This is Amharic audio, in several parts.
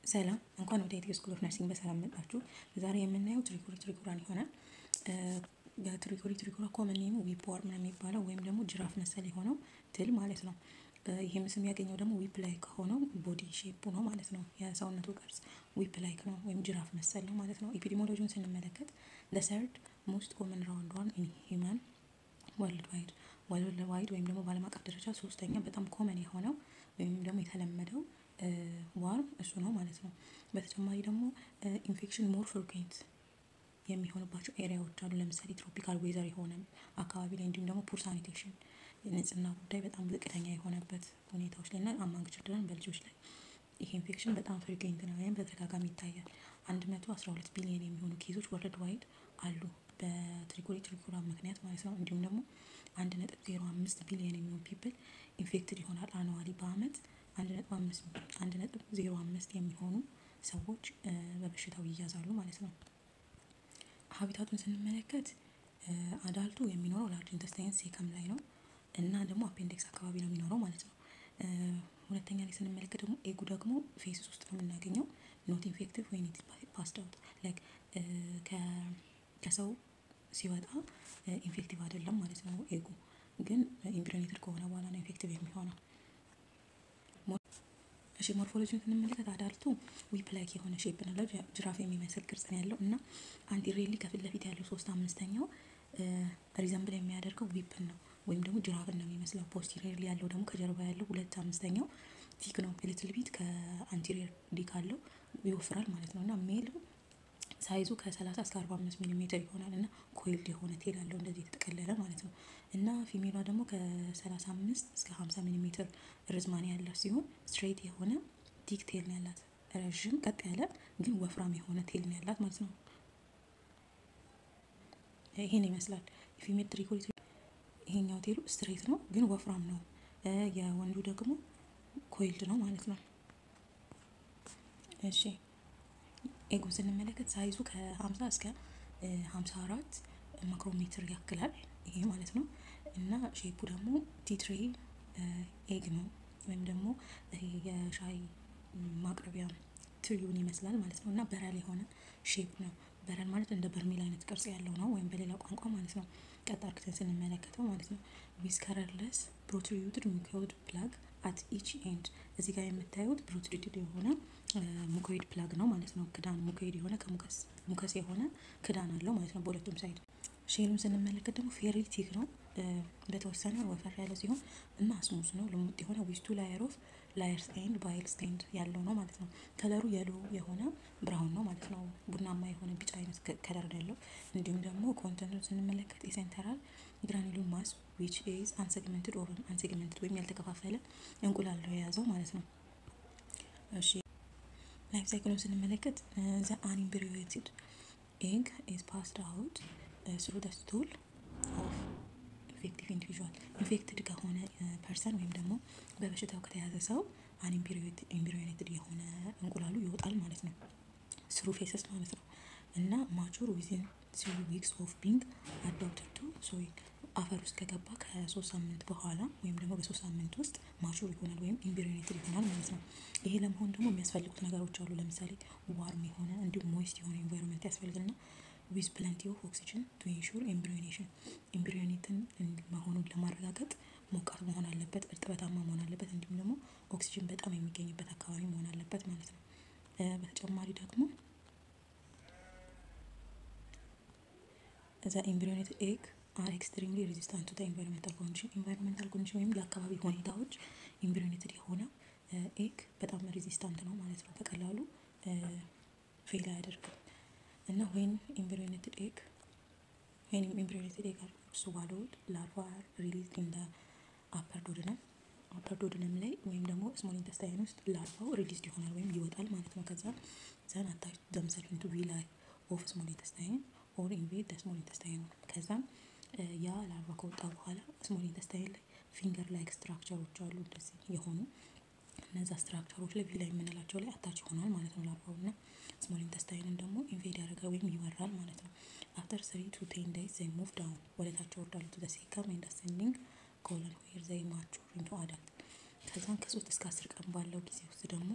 ሰላም እንኳን ወደ ኢትዮ ስኩል ኦፍ ነርሲንግ በሰላም መጣችሁ። ዛሬ የምናየው ትሪኮሪ ትሪኮራን ይሆናል። በትሪኮሪ ትሪኮራ ኮመን ኔሙ ዊፕ ዋርም ነው የሚባለው ወይም ደግሞ ጅራፍ መሰል የሆነው ትል ማለት ነው። ይህም ስም ያገኘው ደግሞ ዊፕ ላይክ ከሆነው ቦዲ ሼፑ ነው ማለት ነው። የሰውነቱ ቅርጽ ዊፕ ላይክ ነው ወይም ጅራፍ መሰል ነው ማለት ነው። ኤፒዲሞሎጂውን ስንመለከት ለሰርድ ሞስት ኮመን ራውንድ ዋን ኢን ሂውማን ወርልድ ዋይድ ወርልድ ዋይድ ወይም ደግሞ በዓለም አቀፍ ደረጃ ሶስተኛ በጣም ኮመን የሆነው ወይም ደግሞ የተለመደው ዋርም እሱ ነው ማለት ነው። በተጨማሪ ደግሞ ኢንፌክሽን ሞር ፍሪኩዌንት የሚሆንባቸው ኤሪያዎች አሉ። ለምሳሌ ትሮፒካል ዌዘር የሆነ አካባቢ ላይ እንዲሁም ደግሞ ፑር ሳኒቴሽን ንጽህና ጉዳይ በጣም ዝቅተኛ የሆነበት ሁኔታዎች ላይ እና አማንግ ችልድረን በልጆች ላይ ይህ ኢንፌክሽን በጣም ፍሪኩዌንት ነው ወይም በተደጋጋሚ ይታያል። አንድ መቶ አስራ ሁለት ቢሊዮን የሚሆኑ ኬዞች ወርልድ ዋይድ አሉ በትሪኮሪ ትሪኮራ ምክንያት ማለት ነው። እንዲሁም ደግሞ አንድ ነጥብ ዜሮ አምስት ቢሊዮን የሚሆኑ ፒፕል ኢንፌክትድ ይሆናል አኑዋሊ በአመት አንድ ነጥብ አምስት አንድ ነጥብ ዜሮ አምስት የሚሆኑ ሰዎች በበሽታው ይያዛሉ ማለት ነው። ሀቢታቱን ስንመለከት አዳልቱ የሚኖረው ላርጅ ኢንተስታይን ሴከም ላይ ነው እና ደግሞ አፔንዲክስ አካባቢ ነው የሚኖረው ማለት ነው። ሁለተኛ ላይ ስንመለከት ደግሞ ኤጉ ደግሞ ፌስስ ውስጥ ነው የምናገኘው ኖት ኢንፌክቲቭ ወይ ኒት ፓስድ አውት ላይክ ከሰው ሲወጣ ኢንፌክቲቭ አይደለም ማለት ነው። ኤጉ ግን ኢምፕሬኔትድ ከሆነ በኋላ ነው ኢንፌክቲቭ የሚሆነው። እሺ ሞርፎሎጂን ስንመለከት አዳልቱ ዊፕ ላይክ የሆነ ሼፕ ነው ጅራፍ የሚመስል ቅርጽ ነው ያለው እና አንቲሬሊ ከፊት ለፊት ያለው ሶስት አምስተኛው ሪዘምብል የሚያደርገው ዊፕን ነው ወይም ደግሞ ጅራፍን ነው የሚመስለው። ፖስቲሪየርሊ ያለው ደግሞ ከጀርባ ያለው ሁለት አምስተኛው ቲክ ነው ሊትል ቢት ከአንቲሪየር ዲ ካለው ይወፍራል ማለት ነው እና ሜል ሳይዙ ከ30 እስከ 45 ሚሊ ሜትር ይሆናል እና ኮይልድ የሆነ ቴል አለው እንደዚህ የተጠቀለለ ማለት ነው። እና ፊሜሏ ደግሞ ከ35 እስከ 50 ሚሊ ሜትር ርዝማኔ ያላት ሲሆን ስትሬት የሆነ ቲክ ቴል ነው ያላት ረዥም ቀጥ ያለ ግን ወፍራም የሆነ ቴል ነው ያላት ማለት ነው። ይሄን ይመስላል የፊሜል ትሪኮሪ ይሄኛው ቴሉ ስትሬት ነው ግን ወፍራም ነው። የወንዱ ደግሞ ኮይልድ ነው ማለት ነው። እሺ ኤጉን ስንመለከት ሳይዙ ከ50 እስከ 54 ማክሮሜትር ያክላል ይሄ ማለት ነው እና ሼፑ ደግሞ ቲትሬ ኤግ ነው ወይም ደግሞ ይሄ የሻይ ማቅረቢያ ትሪውን ይመስላል ማለት ነው እና በረል የሆነ ሼፕ ነው። በረል ማለት እንደ በርሜል አይነት ቅርጽ ያለው ነው ወይም በሌላ ቋንቋ ማለት ነው። ቀጥ አድርገን ስንመለከተው ማለት ነው ዊዝ ከለርለስ ፕሮትሪዩትድ ሙኮይድ ፕላግ አት ኢች ኤንድ እዚህ ጋር የምታዩት ፕሮትሪዩትድ የሆነ ሙኮይድ ፕላግ ነው ማለት ነው። ክዳን ሙኮይድ የሆነ ከሙከስ ሙከስ የሆነ ክዳን አለው ማለት ነው በሁለቱም ሳይድ። ሼሉን ስንመለከት ደግሞ ፌርሊ ቲክ ነው በተወሰነ ወፈር ያለ ሲሆን እና ስሙዝ ነው ልሙጥ የሆነ ዊስቱ ላየር ኦፍ ላየር ስቴንድ ባይል ስቴንድ ያለው ነው ማለት ነው። ከለሩ የሎ የሆነ ብራውን ነው ማለት ነው። ቡናማ የሆነ ቢጫ አይነት ከለር ያለው እንዲሁም ደግሞ ኮንተንቱን ስንመለከት የሴንተራል ግራኒሉን ማስ ዊች ኢዝ አንሴግመንትድ ኦቨን አንሴግመንትድ ወይም ያልተከፋፈለ እንቁላል ነው የያዘው ማለት ነው። እሺ ላይፍ ሳይክሉን ስንመለከት ዘ አንኢምብሪዮትድ ኤግ ኢዝ ፓስድ አውት ስሩ ደ ስቱል ኦፍ ኢንፌክቲቭ ኢንዲቪዥዋል ኢንፌክትድ ከሆነ ፐርሰን ወይም ደግሞ በበሽታው ከተያዘ ሰው አንኢምብሪዮኔትድ የሆነ እንቁላሉ ይወጣል ማለት ነው። ስሩ ፌሰስ ማለት ነው እና ማቹር ዊዝን ስሪ ዊክስ ኦፍ ቢንግ አዳፕትድ ቱ ሶይል አፈር ውስጥ ከገባ ከሶስት ሳምንት በኋላ ወይም ደግሞ በሶስት ሳምንት ውስጥ ማቹር ይሆናል ወይም ኢምብሪዮኔትድ ይሆናል ማለት ነው። ይሄ ለመሆን ደግሞ የሚያስፈልጉት ነገሮች አሉ። ለምሳሌ ዋርም የሆነ እንዲሁም ሞይስት የሆነ ኤንቫይሮንመንት ያስፈልግና ዊዝ ፕለንቲ ኦፍ ኦክሲጅን ቱ ኢንሹር ኤምብሪዮኔሽን ኤምብሪዮኔትን መሆኑን ለማረጋገጥ ሞቃት መሆን አለበት፣ እርጥበታማ መሆን አለበት፣ እንዲሁም ደግሞ ኦክሲጅን በጣም የሚገኝበት አካባቢ መሆን አለበት ማለት ነው። በተጨማሪ ደግሞ እዛ ኤምብሪዮኔትድ ኤግ አር ኤክስትሪምሊ ሬዚስታንት ቱ ኤንቫይሮንሜንታል ኮንዲሽን ኤንቫይሮንሜንታል ኮንዲሽን ወይም የአካባቢ ሁኔታዎች ኤምብሪዮኔትድ የሆነ ኤግ በጣም ሬዚስታንት ነው ማለት ነው። በቀላሉ ፌል አያደርግም እና ወይን ኤምብሪዮኔትድ ኤግ ወይን ኤምብሪዮኔትድ ኤግ አር ስዋሎድ ላርቫ አር ሪሊዝድ ኢን ዘ አፐር ዶድነም አፐር ዶድነም ላይ ወይም ደግሞ ስሞል ኢንተስታይን ውስጥ ላርቫው ሪሊዝድ ይሆናል ወይም ይወጣል ማለት ነው። ከዛ ዘን አታች ዘምሰልፍ ኢንቱ ቪላይ ኦፍ ስሞል ኢንተስታይን ኦር ኢንቬድ ስሞል ኢንተስታይን ከዛም ያ ላርቫ ከወጣ በኋላ ስሞል ኢንተስታይን ላይ ፊንገር ላይክ ስትራክቸሮች አሉ እንደዚህ የሆኑ እነዛ ስትራክቸሮች ላይ ቪላ የምንላቸው ላይ አታች ይሆናል ማለት ነው። ላርቫው እና ስሞል ኢንተስታይንን ደግሞ ኢንቬድ ያደርጋል ወይም ይወራል ማለት ነው። አፍተር ስሪ ቱ ቴን ዴይዝ ዘይ ሙቭ ዳውን ወደ ታች ይወርዳሉ ቱ ዘ ሴከም ኤንድ አሴንዲንግ ኮለን ዌር ዘይ ማቹር ኢንቱ አዳልት ከዛም ከሶስት እስከ አስር ቀን ባለው ጊዜ ውስጥ ደግሞ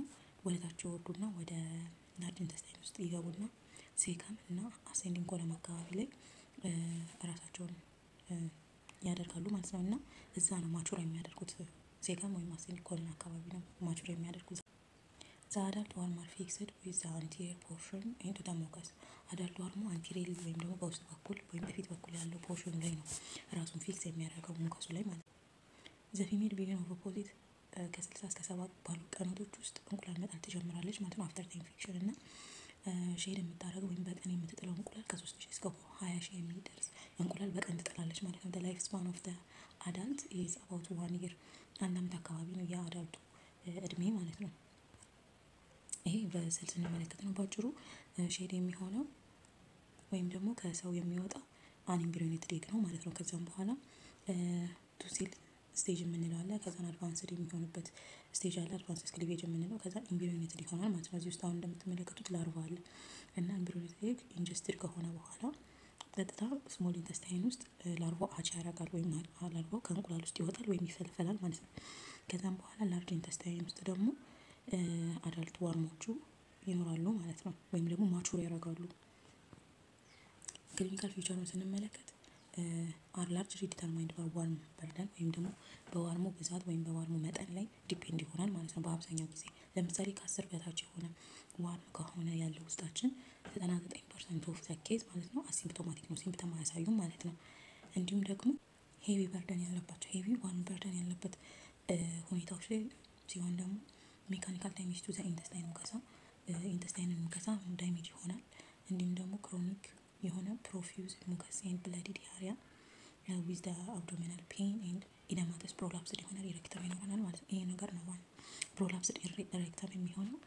ወደታች ይወርዱና ወደ ላርጅ ኢንተስታይን ውስጥ ይገቡና ሴከም እና አሴንዲንግ ኮለም አካባቢ ላይ እራሳቸውን ያደርጋሉ ማለት ነው። እና እዛ ነው ማቹር የሚያደርጉት ሴከም ወይም አሴንዲንግ ኮለም አካባቢ ነው ማቹር የሚያደርጉት። ዘ አዳልት ዋርም አር ፊክስድ ዊዝ ዘ አንቴሪየር ፖርሽን ኢንቱ ዘ ሙከስ። አዳልት ዋርሙ አንቴሪየር ወይም ደግሞ በውስጥ በኩል ወይም በፊት በኩል ያለው ፖርሽኑ ላይ ነው ራሱን ፊክስ የሚያደርገው ሙከሱ ላይ ማለት ነው። ዘ ፊሜል ቢግን ኦፍ ኦፖዚት ከስልሳ እስከ ሰባ ባሉ ቀናቶች ውስጥ እንቁላል መጣል ትጀምራለች ማለት ነው። አፍተር ኢንፌክሽን እና ሼድ የምታደርገው ወይም በቀን የምትጥለው እንቁላል ከሶስት ሺህ እስከ ሀያ ሺህ የሚደርስ እንቁላል በቀን ትጥላለች ማለት ነው። ላይፍ ስፓን ኦፍ አዳልት ኢዝ አባውት ዋን ይር አንድ አመት አካባቢ ነው የአዳልቱ እድሜ ማለት ነው። ይሄ በስዕል ስንመለከት ነው ባጭሩ ሼድ የሚሆነው ወይም ደግሞ ከሰው የሚወጣው አንኢምብሪዮኔትድ ኤግ ነው ማለት ነው። ከዛም በኋላ ቱሲል ስቴጅ የምንለው አለ። ከዛን አድቫንስድ የሚሆንበት ስቴጅ አለ። አድቫንስድ ክሊቬጅ የምንለው ከዛ ኢምብሪዮኔትድ ይሆናል ማለት ነው። እዚህ ውስጥ አሁን እንደምትመለከቱት ላርቫ አለ እና ኢምብሪዮኔትድ ኤግ ኢንጀስትድ ከሆነ በኋላ ቀጥታ ስሞል ኢንተስታይን ውስጥ ላርቫው አቻ ያደርጋል ወይም ላርቫው ከእንቁላል ውስጥ ይወጣል ወይም ይፈልፈላል ማለት ነው። ከዛም በኋላ ላርጅ ኢንተስታይን ውስጥ ደግሞ አዳልት ዋርሞቹ ይኖራሉ ማለት ነው። ወይም ደግሞ ማቹር ያደርጋሉ። ክሊኒካል ፊውቸሩን ስንመለከት አር ላርጅ ዲተርማይንድ በዋርም በርደን ወይም ደግሞ በዋርሞ ብዛት ወይም በዋርሞ መጠን ላይ ዲፔንድ ይሆናል ማለት ነው። በአብዛኛው ጊዜ ለምሳሌ ከአስር በታች የሆነ ዋርም ከሆነ ያለው ውስጣችን ዘጠና ዘጠኝ ፐርሰንት ኦፍ ዘ ኬዝ ማለት ነው አሲምፕቶማቲክ ነው፣ ሲምፕተም አያሳዩም ማለት ነው። እንዲሁም ደግሞ ሄቪ በርደን ያለባቸው ሄቪ ዋርም በርደን ያለበት ሁኔታዎች ላይ ሲሆን ደግሞ ሜካኒካል ዳሜጅ ቱ ዘ ኢንተስታይን ሙከሳ ኢንተስታይንን ሙከሳ ዳሜጅ ይሆናል። እንዲሁም ደግሞ ክሮኒክ የሆነ ፕሮፊውዝ ሙከስ ኤንድ ብለዲ ዲያሪያ ዊዝ ደ አብዶሚናል ፔን ኤንድ ኢደማተስ ፕሮላፕስድ ይሆናል። ኢሬክተም ይኖረናል ማለት ነው። ይሄ ነገር ነው ዋና ፕሮላፕስድ ኢሬክተም የሚሆነው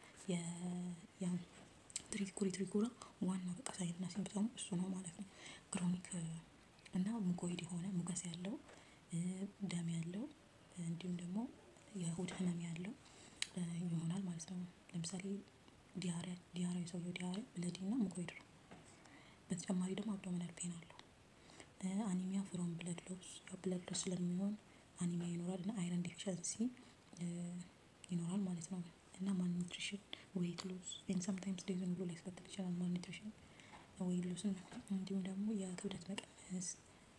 ትሪኩሪ ትሪኩራ ዋናው በቃ ሳይንና ሲምፕተሙ እሱ ነው ማለት ነው። ክሮኒክ እና ሙኮይድ የሆነ ሙከስ ያለው ደም ያለው እንዲሁም ደግሞ የሆድ ህመም ያለው ይሆናል ማለት ነው። ለምሳሌ ዲያሪያ ዲያሪያ የሰውየው ዲያሪያ ብለዲ እና ሙኮይድ ነው። በተጨማሪ ደግሞ አብዶሚናል ፔን አለው። አኒሚያ ፍሮም ብለድ ሎስ ብለድ ሎስ ስለሚሆን አኒሚያ ይኖራል እና አይረን ዲፊሸንሲ ይኖራል ማለት ነው። እና ማልኒትሪሽን ዌይት ሎስ ኤንድ ሰምታይምስ ዴይ ዝም ብሎ ሊያስከትል ይችላል። ማልኒትሪሽን ዌይት ሎስ እንዲሁም ደግሞ የክብደት መቀነስ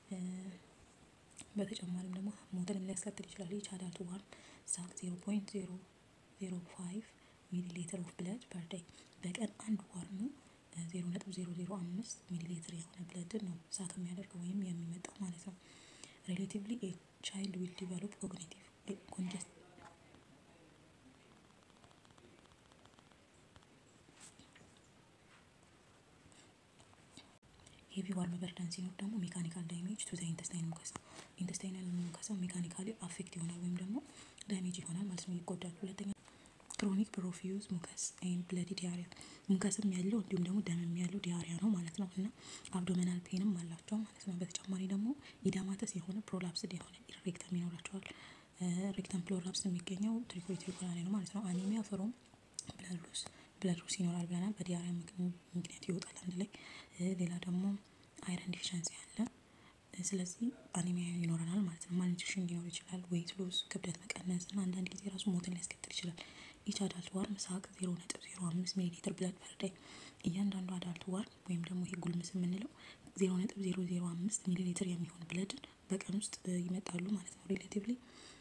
በተጨማሪም ደግሞ ሞትንም ሊያስከትል ይችላል። ይች አዳልት ዋርም ሳክ ዜሮ ፖይንት ዜሮ ዜሮ ፋይቭ ሚሊ ሊትር ኦፍ ብለድ ፐር ዴይ በቀን አንድ ዋርሙ ዜሮ ነጥብ ዜሮ ዜሮ አምስት ሚሊ ሊትር የሆነ ብለድን ነው ሳክ የሚያደርገው ወይም የሚመጣው ማለት ነው። ሬሌቲቭሊ ቻይልድ ዊል ዲቨሎፕ ኮግኒቲቭ ኮንጀስት ሄቪ ዋርም በርደን ሲኖር ደግሞ ሜካኒካል ዳሜጅ ቱ ዘ ኢንተስታይን ሙከሳ ኢንተስታይናል ሙከሳ ሜካኒካሊ አፌክት ይሆናል ወይም ደግሞ ዳሜጅ ይሆናል ማለት ነው፣ ይጎዳል። ሁለተኛ ክሮኒክ ፕሮፊውዝ ሙከስ ኤንድ ብለዲ ዲያሪያ ሙከስም ያለው እንዲሁም ደግሞ ደምም ያለው ዲያሪያ ነው ማለት ነው። እና አብዶሚናል ፔንም አላቸው ማለት ነው። በተጨማሪ ደግሞ ኢዳማተስ የሆነ ፕሮላፕስድ የሆነ ሬክተም ይኖራቸዋል። ሬክተም ፕሮላፕስ የሚገኘው ትሪኮሪ ትሪኮላ ላይ ነው ማለት ነው። አኒሚያ ፍሮም ብለድ ሎስ ብለድ ሎስ ይኖራል ብለናል። በዲያሪያ ምክንያት ይወጣል አንድ ላይ። ሌላ ደግሞ አይረን ዲፊሸንሲ አለ። ስለዚህ አኒሚያ ይኖረናል ማለት ነው። ማልኒትሪሽን ሊኖር ይችላል። ዌይት ሎስ ክብደት መቀነስ እና አንዳንድ ጊዜ ራሱ ሞትን ሊያስከትል ይችላል። ኢች አዳልት ዋርም ሳክ ዜሮ ነጥብ ዜሮ አምስት ሚሊ ሊትር ብለድ ፐር ዴይ እያንዳንዱ አዳልት ዋርም ወይም ደግሞ ይሄ ጉልምስ የምንለው ዜሮ ነጥብ ዜሮ ዜሮ አምስት ሚሊ ሊትር የሚሆን ብለድን በቀን ውስጥ ይመጣሉ ማለት ነው። ሪሌቲቭሊ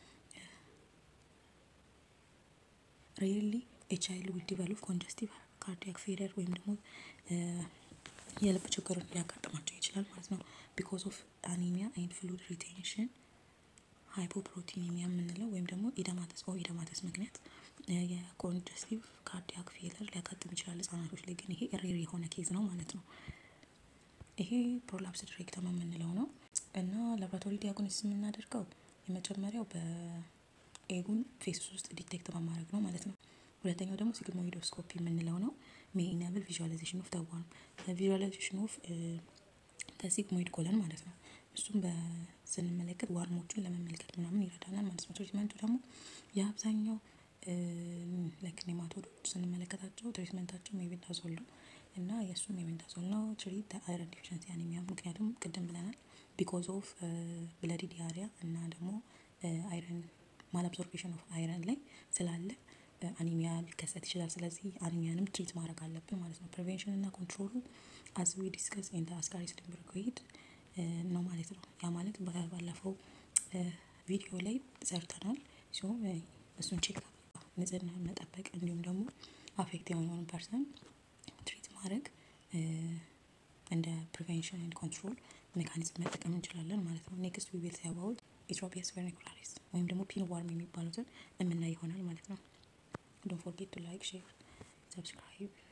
ሬርሊ ኤ ቻይልድ ዊል ዲቨሎፕ ኮንጀስቲቭ ካርዲያክ ፌለር ወይም ደግሞ የልብ ችግርን ሊያጋጥማቸው ይችላል ማለት ነው። ቢኮዝ ኦፍ አኒሚያ ኤንድ ፍሉድ ሪቴንሽን ሃይፖፕሮቲኒሚያ የምንለው ወይም ደግሞ ኢደማተስ ኦ ኢደማተስ ምክንያት የኮንጀስቲቭ ካርዲያክ ፌለር ሊያጋጥም ይችላል። ህጻናቶች ላይ ግን ይሄ ሬር የሆነ ኬዝ ነው ማለት ነው። ይሄ ፕሮላፕስድ ሬክተም የምንለው ነው እና ላብራቶሪ ዲያግኖሲስ የምናደርገው የመጀመሪያው በኤጉን ፌስ ውስጥ ዲቴክት በማድረግ ነው ማለት ነው። ሁለተኛው ደግሞ ሲግሞይዶስኮፒ የምንለው ነው። ሜይ ኢናብል ቪዥዋላይዜሽን ኦፍ ተዋርም ቪዥዋላይዜሽን ኦፍ ተሲግሞይድ ኮለን ማለት ነው። እሱም ስንመለከት ዋርሞቹን ለመመልከት ምናምን ይረዳናል ማለት ነው። ትሪትመንቱ ደግሞ የአብዛኛው ላይክ ኔማቶዶች ስንመለከታቸው ትሪትመንታቸው ሜቤንዳዞል ነው እና የእሱም ሜቤንዳዞል ነው። ትሪት አይረን ዲፊሸንሲ አኒሚያ ምክንያቱም ቅድም ብለናል ቢኮዝ ኦፍ ብለዲ ዲያሪያ እና ደግሞ አይረን ማል አብዞርቤሽን ኦፍ አይረን ላይ ስላለ አኒሚያ ሊከሰት ይችላል። ስለዚህ አኒሚያንም ትሪት ማድረግ አለብን ማለት ነው። ፕሪቬንሽን እና ኮንትሮሉ አዝ ዊ ዲስከስ ኢን አስካሪ ስሊምበርግሄድ ነው ማለት ነው። ያ ማለት ባለፈው ቪዲዮ ላይ ሰርተናል። ሲሆን እሱን ቼክ ንጽህና መጠበቅ እንዲሁም ደግሞ አፌክት የሆነውን ፐርሰን ትሪት ማድረግ እንደ ፕሪቬንሽን ኤንድ ኮንትሮል ሜካኒዝም መጠቀም እንችላለን ማለት ነው። ኔክስት ዊ ዊል ሲ አባውት ኢትሮፒየስ ቨርኒኩላሪስ ወይም ደግሞ ፒን ዋርም የሚባሉትን የምናይ ይሆናል ማለት ነው። ዶንት ፎርጌት ቱ ላይክ ሼር ሰብስክራይብ